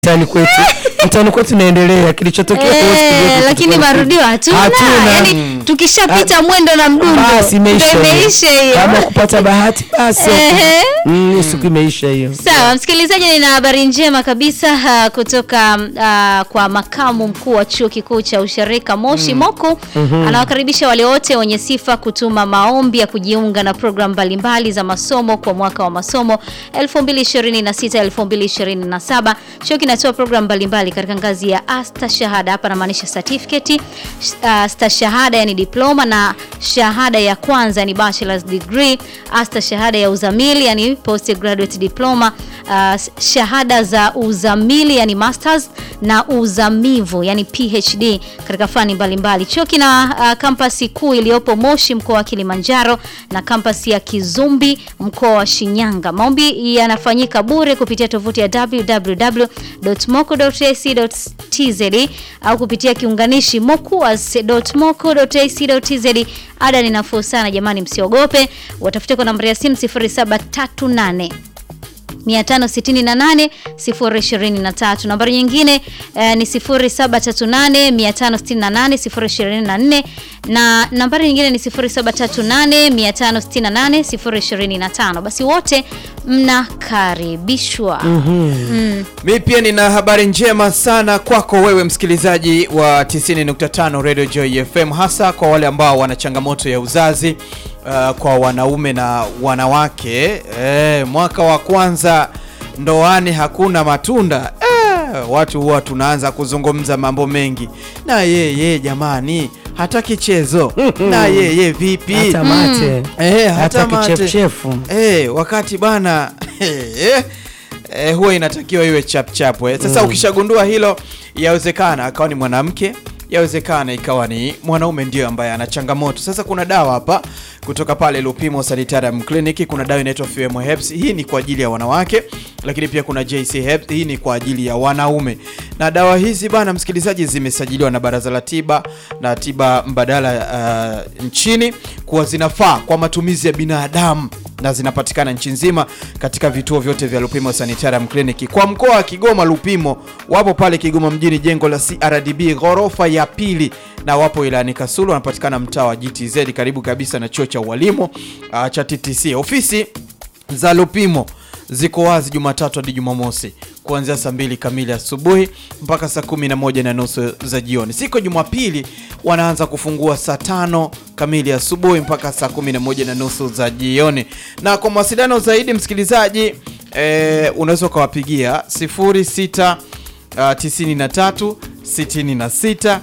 mtaani kwetu mtaani kwetu naendelea kilichotokea huwezi kujua Eh, kilichotokea lakini kwetu. marudio hatuna. Hatuna. Yaani tukishapita mwendo na mdundo basi imeisha ndio hiyo. imeisha hiyo. kama kupata bahati basi Ehe. mm, siku imeisha hiyo Sawa, msikilizaji, nina habari njema kabisa uh, kutoka uh, kwa makamu mkuu wa chuo kikuu cha ushirika Moshi Moku. Anawakaribisha wale wote wenye sifa kutuma maombi ya kujiunga na programu mbalimbali za masomo kwa mwaka wa masomo 2026 2027. Chuo kinatoa programu mbalimbali katika ngazi ya asta shahada, hapa namaanisha certificate, uh, stashahada yani diploma na shahada ya kwanza yani bachelor's degree, asta shahada ya uzamili yani postgraduate diploma, uh, shahada za uzamili yani masters na uzamivu yani PhD katika fani mbalimbali. Chuo kina uh, kampasi kuu iliyopo Moshi mkoa wa Kilimanjaro na kampasi ya Kizumbi mkoa wa Shinyanga. Maombi yanafanyika bure kupitia tovuti ya www.moku.ac.tz au kupitia kiunganishi mokuas.moku.ac.tz. Ada ni nafuu sana jamani, msiogope. Watafute kwa nambari ya simu 0738 568 023. Nambari nyingine eh, ni 0738 568 024 na nambari nyingine ni 0738 568 025. Basi wote mnakaribishwa. Mi pia nina habari njema sana kwako wewe msikilizaji wa 90.5 Radio Joy FM, hasa kwa wale ambao wana changamoto ya uzazi uh, kwa wanaume na wanawake. Eh, mwaka wa kwanza ndoani hakuna matunda eh, watu huwa tunaanza kuzungumza mambo mengi, na yeye jamani hataki chezo na yeye vipi hata mate Eh, hata hata mate. kichefuchefu Eh, wakati bana eh, eh, huwa inatakiwa iwe chap chap eh. Sasa ukishagundua hilo, yawezekana akawa ni mwanamke, yawezekana ikawa ni mwanaume ndio ambaye ana changamoto. Sasa kuna dawa hapa kutoka pale Lupimo Sanitarium Clinic, kuna dawa inaitwa Fuemo Herbs. Hii ni kwa ajili ya wanawake, lakini pia kuna JC Herbs, hii ni kwa ajili ya wanaume. Na dawa hizi bana, msikilizaji, zimesajiliwa na Baraza la Tiba na Tiba Mbadala uh, nchini kuwa zinafaa kwa matumizi ya binadamu na zinapatikana nchi nzima katika vituo vyote vya Lupimo Sanitarium Clinic. Kwa mkoa wa Kigoma, Lupimo wapo pale Kigoma mjini, jengo la CRDB ghorofa ya pili, na wapo ilani Kasulu, wanapatikana mtaa wa GTZ karibu kabisa na chuo cha ualimu uh, cha TTC. Ofisi za Lupimo ziko wazi Jumatatu hadi Jumamosi kuanzia saa mbili kamili asubuhi mpaka saa kumi na moja na nusu za jioni. Siku ya Jumapili wanaanza kufungua saa tano kamili asubuhi mpaka saa kumi na moja na nusu za jioni. Na kwa mawasiliano zaidi, msikilizaji, eh, unaweza ukawapigia 06 uh, 93 66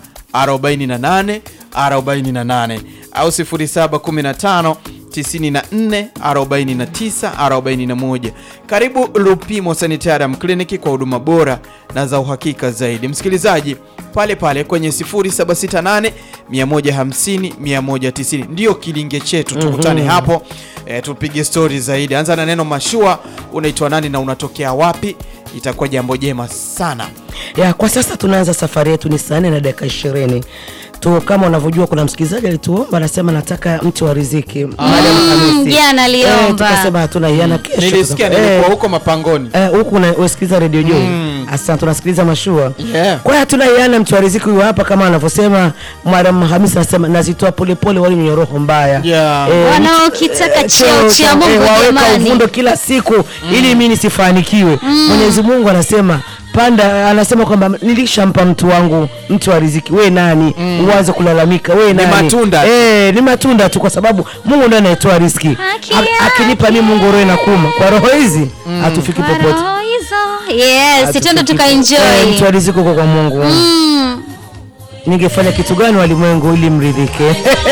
48 48 au 0715 94 49 41. Karibu Lupimo Sanitarium Clinic kwa huduma bora na za uhakika zaidi. Msikilizaji, pale pale kwenye 0768 150 190 ndio kilinge chetu. Tukutane hapo e, tupige stori zaidi. Anza na neno mashua, unaitwa nani na unatokea wapi? Itakuwa jambo jema sana. ya kwa sasa tunaanza safari yetu ni saa nne na dakika ishirini tu kama unavyojua kuna msikilizaji alituomba anasema nataka mti wa riziki baada ya Alhamisi. jana aliomba. Eh, tukasema hatuna hiana kesho Nilisikia tuta- nilikuwa eh, huko mapangoni. eh, huku una- unasikiliza redio Joy asante tunasikiliza mashua Yeah. kwa hiyo hatuna hiana mtu wa riziki huyu hapa kama anavyosema mwalimu Hamisi anasema nazitoa polepole wale wenye roho mbaya Yeah. Eh, Wanaokitaka eh, cheo cha Mungu eh, waweka jamani. uvundo kila siku ili mimi nisifanikiwe Mwenyezi Mungu anasema panda anasema kwamba nilishampa mtu wangu mtu wa riziki we nani uanze kulalamika we nani matunda tu. eh, ni matunda tu kwa sababu Mungu ndiye anayetoa riziki Haki Ha- akinipa mimi Mungu roho inakuma kwa roho hizi hatufiki Kwa popote roho hizo. Yes, Hatufiki twende po- eh, tukaenjoy. mtu wa riziki uko kwa Mungu Mm. ningefanya kitu gani walimwengu ili mridhike